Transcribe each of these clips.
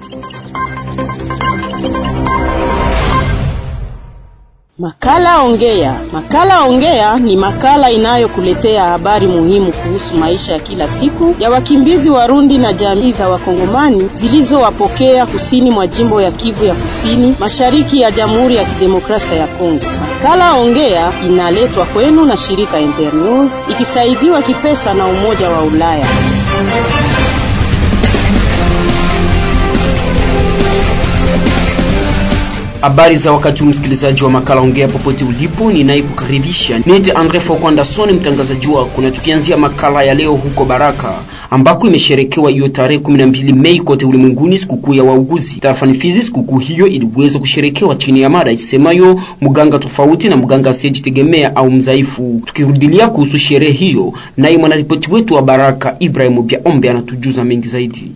Makala Ongea. Makala Ongea ni makala inayokuletea habari muhimu kuhusu maisha ya kila siku ya wakimbizi Warundi na jamii za Wakongomani zilizowapokea kusini mwa jimbo ya Kivu ya Kusini, mashariki ya Jamhuri ya Kidemokrasia ya Kongo. Makala Ongea inaletwa kwenu na shirika Internews ikisaidiwa kipesa na Umoja wa Ulaya. Habari za wakati huu, msikilizaji wa makala ongea popote ulipo, ninayekukaribisha niite Andre Fokwandason, mtangazaji wako, na tukianzia makala ya leo huko Baraka ambako imesherekewa hiyo tarehe 12 Mei kote ulimwenguni, sikukuu ya wauguzi tarafani Fizi. Sikukuu hiyo iliweza kusherekewa chini ya mada isemayo mganga tofauti na mganga asiyejitegemea au mzaifu. Tukirudilia kuhusu sherehe hiyo, naye mwanaripoti wetu wa Baraka Ibrahim Biaombe anatujuza mengi zaidi.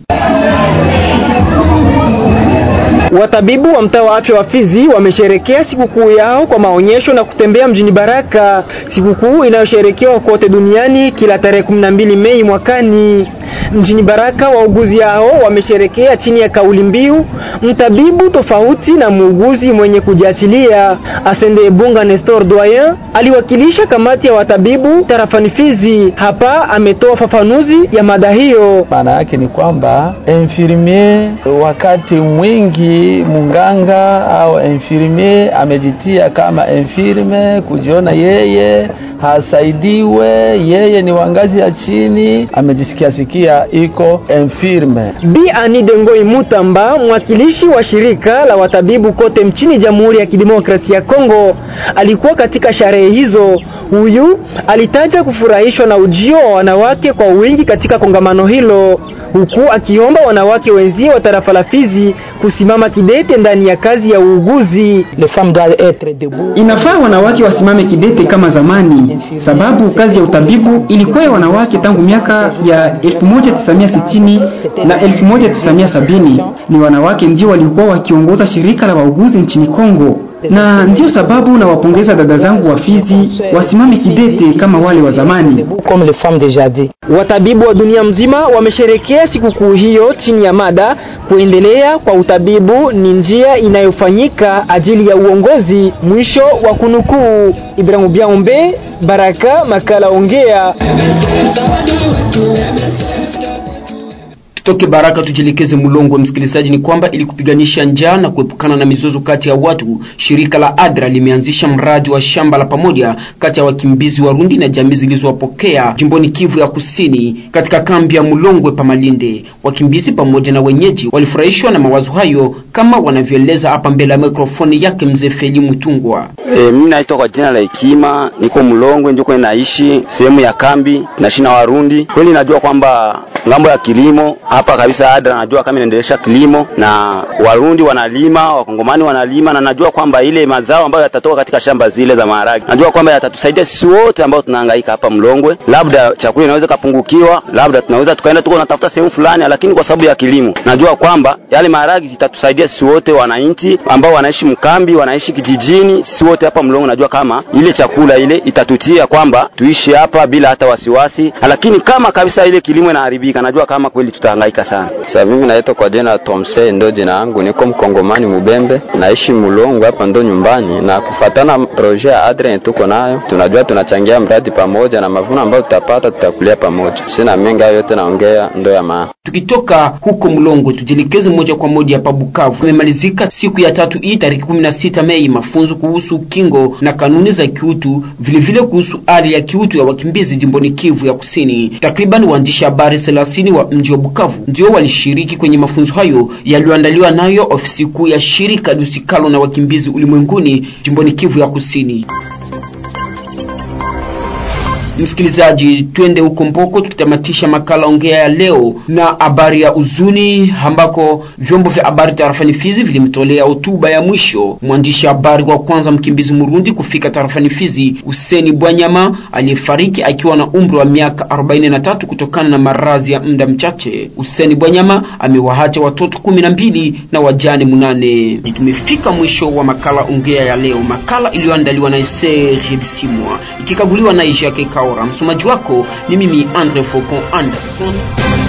Watabibu wa mtaa wa afya wa Fizi wamesherekea sikukuu yao kwa maonyesho na kutembea mjini Baraka, sikukuu inayosherekewa kote duniani kila tarehe 12 Mei mwakani. Mjini Baraka wauguzi hao wamesherekea chini ya kauli mbiu mtabibu tofauti na muuguzi mwenye kujiachilia. Asende Bunga Nestor Doyen aliwakilisha kamati ya watabibu tarafani Fizi. Hapa ametoa fafanuzi ya mada hiyo. Maana yake ni kwamba infirmier, wakati mwingi munganga au infirmier amejitia kama infirme, kujiona yeye hasaidiwe, yeye ni wangazi ya chini, amejisikia sikia iko infirme. Bi Ani Dengoi Mutamba, mwakilishi wa shirika la watabibu kote mchini Jamhuri ya Kidemokrasia ya Kongo, alikuwa katika sherehe hizo. Huyu alitaja kufurahishwa na ujio wa wanawake kwa wingi katika kongamano hilo, huku akiomba wanawake wenzie wa tarafa la Fizi kusimama kidete ndani ya kazi ya uuguzi. Inafaa wanawake wasimame kidete kama zamani, sababu kazi ya utabibu ilikuwa ya wanawake tangu miaka ya 1960 na 1970. Ni wanawake ndio walikuwa wakiongoza shirika la wauguzi nchini Kongo na ndiyo sababu nawapongeza dada zangu wa Fizi wasimame kidete kama wale wa zamani. Watabibu wa dunia mzima wamesherekea sikukuu hiyo chini ya mada kuendelea kwa utabibu ni njia inayofanyika ajili ya uongozi. Mwisho wa kunukuu. Ibrahimu Biaombe, Baraka, makala Ongea. Tutoke Baraka tujielekeze Mulongo. Msikilizaji, ni kwamba ili kupiganisha njaa na kuepukana na mizozo kati ya watu, shirika la ADRA limeanzisha mradi wa shamba la pamoja kati ya wakimbizi Warundi na jamii zilizowapokea jimboni Kivu ya Kusini katika kambi ya Mulongwe pa Malinde. Wakimbizi pamoja na wenyeji walifurahishwa na mawazo hayo, kama wanavyoeleza hapa mbele ya mikrofoni yake mzee Feli Mutungwa. E, mimi naitwa kwa jina la Hekima, niko Mulongwe ndio kwa naishi sehemu ya kambi, naishi na Warundi. Kweli najua kwamba ngambo ya kilimo hapa kabisa ADRA najua kama inaendelesha kilimo na Warundi wanalima, Wakongomani wanalima, na najua kwamba ile mazao ambayo yatatoka katika shamba zile za maharagi, najua kwamba yatatusaidia sisi wote ambao tunahangaika hapa Mlongwe. Labda chakula inaweza kapungukiwa, labda tunaweza tukaenda tuko natafuta sehemu fulani, lakini kwa sababu ya kilimo najua kwamba yale maharagi zitatusaidia sisi wote wananchi ambao wanaishi mkambi, wanaishi kijijini, sisi wote hapa Mlongwe. Najua kama ile chakula ile itatutia kwamba tuishi hapa bila hata wasiwasi, lakini kama kabisa ile kilimo inaharibika, najua kama kweli tutahangaika sana. Sasa mimi naitwa kwa jina Tomse, ndo jina yangu, niko mkongomani Mubembe, naishi Mulongo hapa ndo nyumbani, na kufatana projet ya ADRA tuko nayo, tunajua tunachangia mradi pamoja, na mavuno ambayo tutapata tutakulia pamoja. Sina mengi, hayo yote naongea ndo ya maana. Tukitoka huko Mlongo tujielekeze moja kwa moja hapa Bukavu. Imemalizika siku ya tatu hii tarehe 16 Mei mafunzo kuhusu kingo na kanuni za kiutu, vilevile kuhusu hali ya kiutu ya wakimbizi jimboni Kivu ya Kusini. Takriban waandishi habari 30 wa mji wa Bukavu ndio walishiriki kwenye mafunzo hayo yaliyoandaliwa nayo ofisi kuu ya shirika lusikalo na wakimbizi ulimwenguni jimboni Kivu ya Kusini. Msikilizaji, twende huko Mboko tukitamatisha makala ongea ya leo na habari ya uzuni, ambako vyombo vya habari tarafani Fizi vilimtolea hotuba ya mwisho mwandishi habari wa kwanza mkimbizi Murundi kufika tarafani Fizi, Huseni Bwanyama aliyefariki akiwa na umri wa miaka 43 kutokana na maradhi ya muda mchache. Huseni Bwanyama amewaacha watoto kumi na mbili na wajane munane. Tumefika mwisho wa makala ongea ya leo, makala iliyoandaliwa na Serge Bisimwa ikikaguliwa na Jacques Kaora. Msomaji wako ni mimi Andre Faucon Anderson.